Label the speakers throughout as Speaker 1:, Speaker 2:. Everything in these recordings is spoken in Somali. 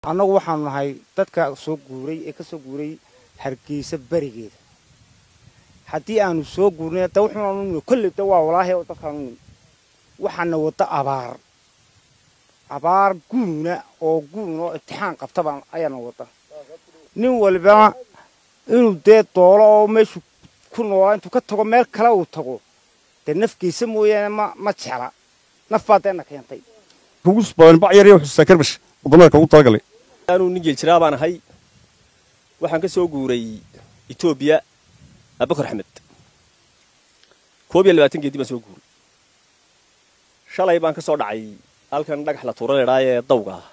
Speaker 1: annagu waxaanu nahay dadka soo guuray ee ka soo guuray hargeysa berigeeda haddii aanu soo guurnay da wuxuunaanu nimi kolley da waa walaahi oo dadkaanu nimi waxaana wadda abaar abaar guuna oo guun oo imtixaan qabtaba ayaana wadda nin waliba inuu dee doolo oo meeshu ku noolaa intuu ka tago meel kale uu tago dee nafkiisa mooyaane ma ma jecla naf baa deena keentay
Speaker 2: ugu badan bac yar iyo xusuusta karbash wadamada ugu talagalay
Speaker 3: anuu nin geeljiraa baan ahay waxaan ka soo guuray etoobiya abubakar axmed koob iyo labaatan geedi baan soo guuray shalay baan ka soo dhacay halkan dhagax la tuura leedhaa ee dawga ah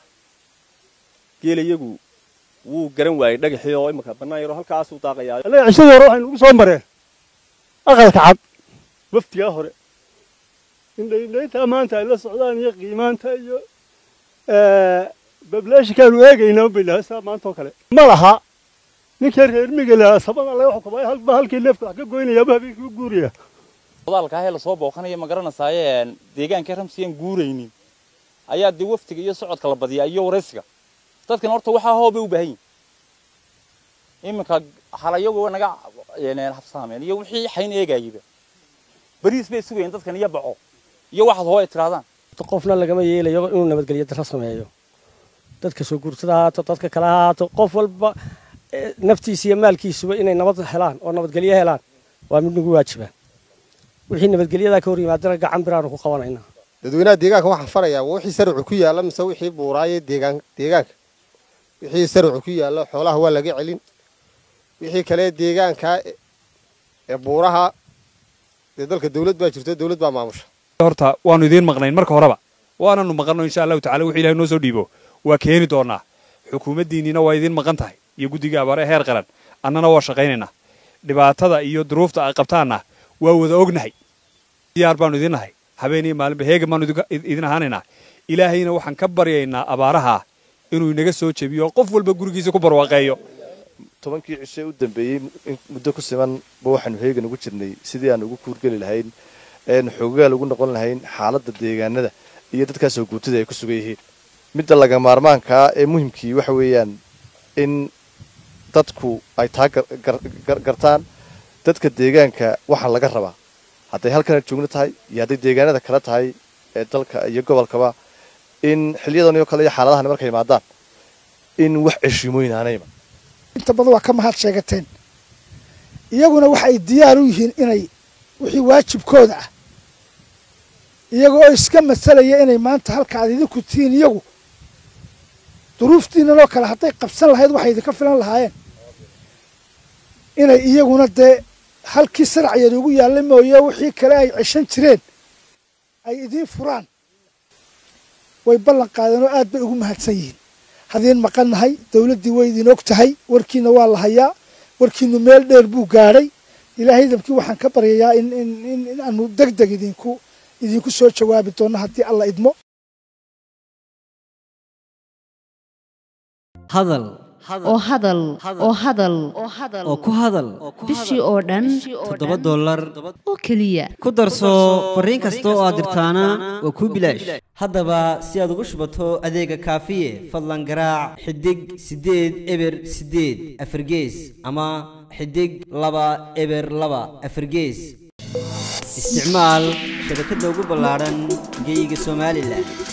Speaker 3: geela iyagu wuu garan waayey dhagaxii oo imika bannaan yaroo halkaasuu daaqayaa
Speaker 2: annaga cishadii hore waxaynu ugu soo mareen aqalka cad waftigaa hore indhaindhayntaa maanta ay la socdaan iyo qiimaanta iyo bablaashikaanu eegaynaa baylaha saa maanta oo kale ma laha ninkii reer miga lahaa sabada laga xukumay halba halkii neefka wax ka goynayaaba habeenkii u guuraya
Speaker 4: odaalka ahee lasoo booqanaya ma garanaysaayee deegaanka ramsiyan guuraynin ayaa dee waftiga iyo socodka la badiyaa iyo waraysiga dadkan horta waxaa hoobay u baahan yihin iminka halayagu naga habsaameen iyo wixii xayn eegayaba bariis bay sugayeen dadkan iyo baco iyo waxaad hoo ay tirahdaan
Speaker 5: qofna lagama yeelayo inuu nabadgelyo daro sameeyo dadka soo guurtada haato dadka kale haato qof walba naftiisa iyo maalkiisuba inay nabad helaan oo nabadgelyo helaan waa mid nagu waajiba wixii nabadgelyadaa ka hor yimaadana gacan biraanu ku qabanaynaa
Speaker 6: dadweynaha deegaanka waxaan farayaa wixii sarcu ku yaalla mise wixii buuraaye deegaan deegaanka wixii sarcu ku yaalla xoolaha waa laga celin wixii kale deegaanka ee buuraha dee dalka dawlad baa jirto dawlad baa maamusha
Speaker 7: horta waanu idiin maqnayn marka horeba waananu maqanno insha allahu tacala wixii ilahay noo soo dhiibo waa keeni doonaa xukuumaddiinniina waa idiin maqan tahay iyo guddiga abaare heer qaran annana waa shaqaynaynaa dhibaatada iyo duruufta ay qabtaanna waa wada ognahay diyaar baanu idin nahay habeen iyo maalinba heegan baanu idin ahaanaynaa ilaahayna waxaan ka baryaynaa abaaraha inuu inaga soo jebiyo qof walba gurigiisa ku barwaaqeeyo
Speaker 8: tobankii cishe u dambeeyey muddo ku siman ba waxaanu heegan ugu jirnay sidii aan ugu kuurgeli lahayn xoogaal ugu noqon lahayn xaaladda deegaanada iyo dadkaasoo guutada ay ku sugan yihiin midda laga maarmaankaa ee muhimkii waxa weeyaan in dadku ay taa gartaan dadka deegaanka waxaa laga rabaa hadday halkana joogno tahay iyo hadday deegaanada kale tahay ee dalka iyo gobolkaba in xiliyadan oo kale iyo xaaladahan markay imaadaan in wax ceshiimooyin aanayba
Speaker 9: inta badan waa ka mahad sheegateen iyaguna waxa ay diyaar u yihiin inay wixii waajibkooda ah iyagoo iska masalaya inay maanta halka aad idinku tihiin iyagu duruuftiinanoo kale hadday qabsan lahayd waxay idinka filan lahaayeen inay iyaguna dee halkii saracyeed ugu yaalla mooye wixii kale ay ceshan jireen ay idiin furaan way ballan qaadeen oo aad bay ugu mahadsan yihiin hadiin maqannahay dawladdii way idin og tahay warkiina waa la hayaa warkiinu meel dheer buu gaadhay ilaahay dabkii waxaan ka baryayaa in in aanu deg deg idinku idinku soo jawaabi doonno haddii alla idmo
Speaker 10: hadal
Speaker 11: oo hadal oo hadal
Speaker 10: oo ku hadal
Speaker 11: bishii oo dhan
Speaker 10: toddoba dollar
Speaker 11: oo keliya
Speaker 10: ku darso fariin kasta oo aad dirtaana waa kuu bilaash haddaba si aad ugu shubato adeega kaafiye fadlan garaac xidig siddeed eber siddeed afargees ama xidig laba eber laba afargees isticmaal shabakadda ugu ballaadhan geeyiga somalilan